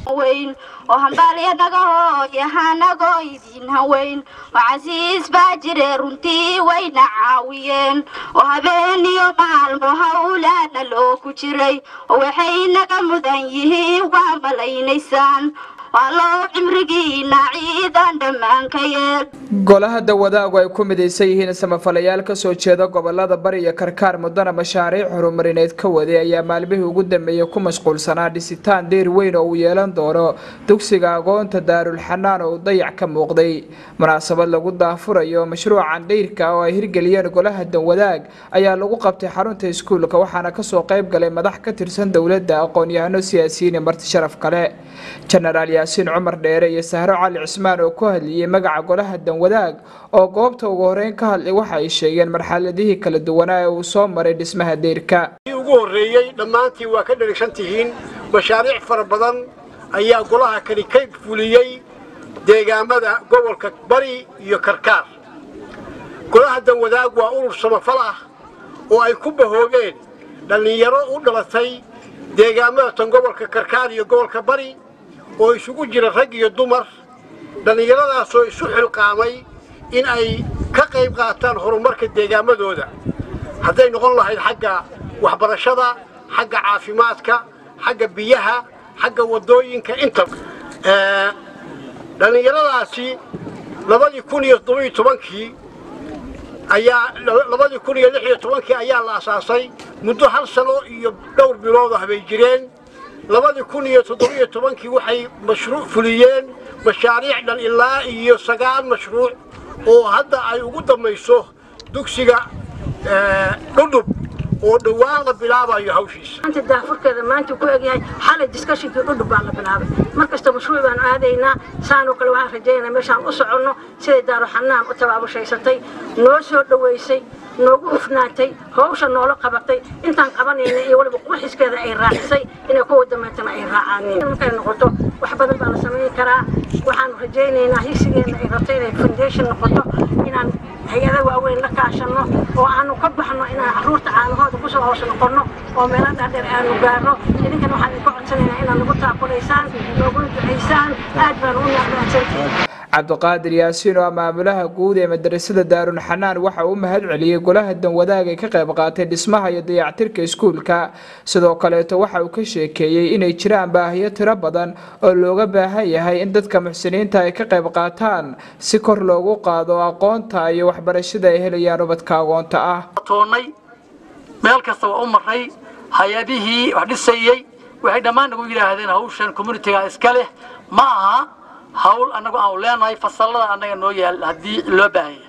weyn oo hambalya dhagaho yahanagoo idin haweyn oo casiis baa jire runtii wayna caawiyeen oo habeen iyo maalmo howlaana loo ku jiray oo waxay naga mudan yihiin waa malaynaysaan waa loo cimrigiina ciidan dhammaan ka yeel golaha dawadaagu ay ku midaysan yihiin samafalayaal kasoo jeeda gobolada bari iyo karkaar mudana mashaariic horumarineed ka waday ayaa maalmihii ugu dambeeyey ku mashquulsanaa dhisitaan deer weyn oo uu yeelan doono dugsiga agoonta daarulxanaan oo uu dayac ka muuqday munaasabad lagu daafurayo mashruucan dheyrka oo ay hirgeliyeen golaha dawadaag ayaa lagu qabtay xarunta iskuulka waxaana kasoo qayb galay madax ka tirsan dowladda aqoon-yahano siyaasiyiin iyo marti sharaf kale jenaraal yaasiin cumar dheere iyo sahro cali cismaan oo ku hadliyey magaca golaha danwadaag oo goobta ugu horeyn ka hadlay waxa ay sheegeen marxaladihii kala duwanaa ee uu soo maray dhismaha deyrka ugu horreeyey dhammaantii waa ka dherigsan tihiin mashaariic fara badan ayaa golaha kani ka fuliyey deegaamada gobolka bari iyo karkaar golaha danwadaag waa urur samafal ah oo ay ku bahoogeen dhallinyaro u dhalatay deegaamada tan gobolka karkaar iyo gobolka bari oo isugu jira rag iyo dumar dhallinyaradaasoo isu xilqaamay in ay ka qayb qaataan horumarka deegaamadooda hadday noqon lahayd xagga waxbarashada xagga caafimaadka xagga biyaha xagga waddooyinka inta dhallinyaradaasi labadii kun iyo toddobiyo tobankii ayaa labadii kun iyo lix iyo tobankii ayaa la asaasay muddo hal sano iyo dhowr bilood ah bay jireen labadii kun iyo toddobiyo tobankii waxay mashruuc fuliyeen mashaariic dhan ilaa iyo sagaal mashruuc oo hadda ay ugu dambayso dugsiga dhudhub oo dhowaan la bilaabayo hawshiisa maanta daafurkeeda maanta ku egyahay xalay diskashinkii dhudhub baa la bilaabay mar kasta mashruuc baan aadaynaa saanoo kale waxaan rajaynaynaa meeshaan u soconno siday daaruxanaan u tabaabushhaysatay noo soo dhowaysay noogu hufnaatay hawsha noola qabatay intaan qabanayna iyo waliba quxiskeeda ay raacisay inay kuwa dambeetana ay raacaanin markay noqoto wax badan baa la samayn karaa waxaanu rajaynaynaa higsigeena ay rabto inay foundation noqoto inaan hay-ada waaweyn la kaashanno oo aanu ka baxno inaan carruurta caanahooda kusoo hoos noqonno oo meelo dhaadheer aanu gaarno idinkana waxaan idinka codsanaynaa inaad nagu taakulaysaan nooguna ducaysaan aad baan u naaqdaansantihin cabdiqaadir yaasiin oo maamulaha guud ee madarasada daarun xanaan waxa uu mahad celiyey golaha danwadaag ee ka qayb qaatay dhismaha iyo dayactirka iskuulka sidoo kaleeto waxa uu ka sheekeeyey inay jiraan baahiyo tiro badan oo looga baahan yahay in dadka muxsiniinta ay ka qayb qaataan si kor loogu qaado aqoonta iyo waxbarashada ay helayaan ubadka agoonta ah toonnay meel kasta waa u maray hay-adihii wax dhisayey waxay dhammaan nagu yidhaahdeen hawshan communitiga iska leh ma aha hawl annagu aanu leenahay fasallada annaga noo yaal haddii loo baahaya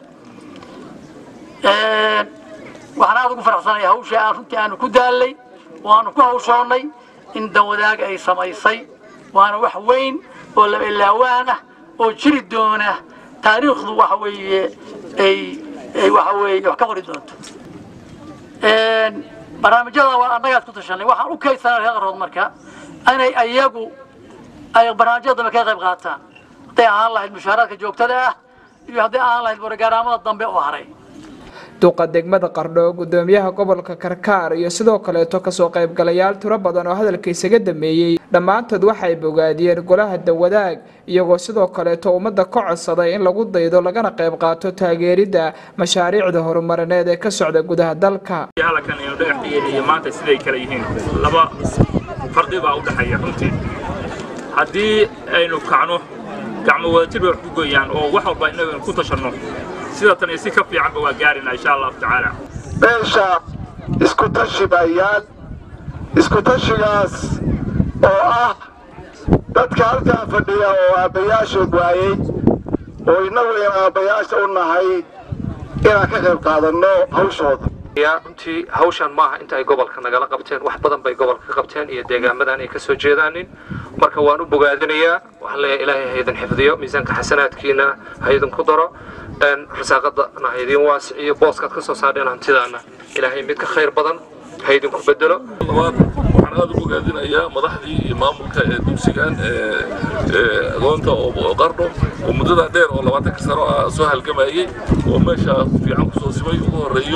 waxaan aada ugu faraxsanaya hawsha aan runtii aanu ku daallay oo aanu ku hawshoonnay in danwadaag ay samaysay waana wax weyn oo laba ilaawaan ah oo jiri doona taariikhdu waxa weeye ay ay waxa weeye wax ka qori doonto barnaamijyada waa annagaad ku tashanay waxaan u kaydsanaa reer qarood marka inay ayagu ay barnaamijyada dambe ka qayb qaataan hadday ahaan lahayd mushaaraadka joogtada ah iyo hadday ahaan lahayd borogaraamada dambe oo haray duqa degmada qardho gudoomiyaha gobolka karkaar iyo sidoo kaleeto kasoo qaybgalayaal tiro badan oo hadalka isaga dameeyey dhammaantood waxay bogaadiyeen golaha dawadaag iyagoo sidoo kaleeto ummadda ka codsaday in lagu daydo lagana qayb qaato taageeridda mashaariicda horumarineed ee ka socda gudaha dalka halkan aynu dhagaxdhigeena iyo maanta siday kale yihiin laba farqi baa u dhexeeya runtii haddii aynu kacno gacmo wadatir bay wax ku gooyaan oo wax walba innagu aynu ku tashanno sida tan iyo si ka fiicanba waa gaarina insha allahu tacaala meesha isku tashi baa yaal isku tashigaas oo ah dadka halkaa fadhiya oo aabbayaashood waayey oo innagu aynu aabbayaasha u nahay inaan ka qayb qaadanno hawshooda runtii hawshan maaha inta ay gobolka nagala qabteen wax badan bay gobolka ka qabteen iyo deegaamadan ay ka soo jeedaanin marka waan u bogaadinayaa waxaan leeyahay ilaahay ha idin xifdiyo miisaanka xasanaadkiina ha idinku daro rasaaqadana ha idin waasiciyo booskaad ka soo saadheen hantidaana ilaahay mid ka khayr badan ha idinku bedelo waxaan aad ugu gaadinayaa madaxdii iyo maamulka ee dugsigan agoonta oo qardho oo muddadaa dheer oo labaatanka sano ah soo halgamayey oo meesha fiican kusoo simay ugu horeeyo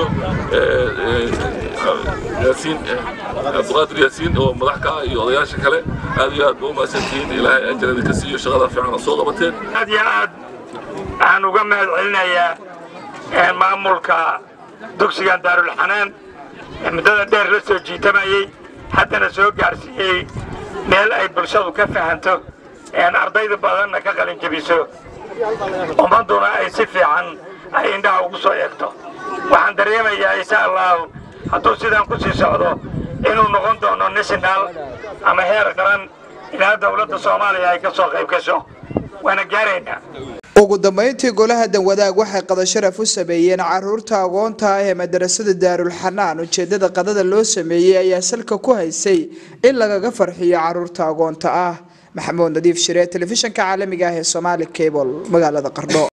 yaasiin cabdiqaadir yaasiin oo madax ka ah iyo odayaasha kale aad iyo aad ba u mahadsantihiin ilaahay ajarada ka siiyo shaqada fiican oo soo qabateen aad iyo aad waxaan uga mahad celinayaa maamulka dugsigan daarulxanaan ee muddada dheer la soo jiitamayey haddana soo gaarsiiyey meel ay bulshadu ka fahanto ardayda badanna ka qalin jebiso ummadduna ay si fiican ay indhaha ugu soo eegto waxaan dareemayaa insha allahu hadduu sidaan ku sii socdo inuu noqon doono national ama heer qaran ilaa dowladda soomaaliya ay ka soo qayb gasho waana gaaraynaa ugu dambeyntii golaha danwadaag waxay qada sharaf u sameeyeen caruurta agoonta ah ee madarasada daarulxanaan ujeedada qadada loo sameeyey ayaa salka ku haysay in lagaga farxiyo caruurta agoonta ah maxamuud nadiif shiree telefishanka caalamiga ah ee somaali cable magaalada qardho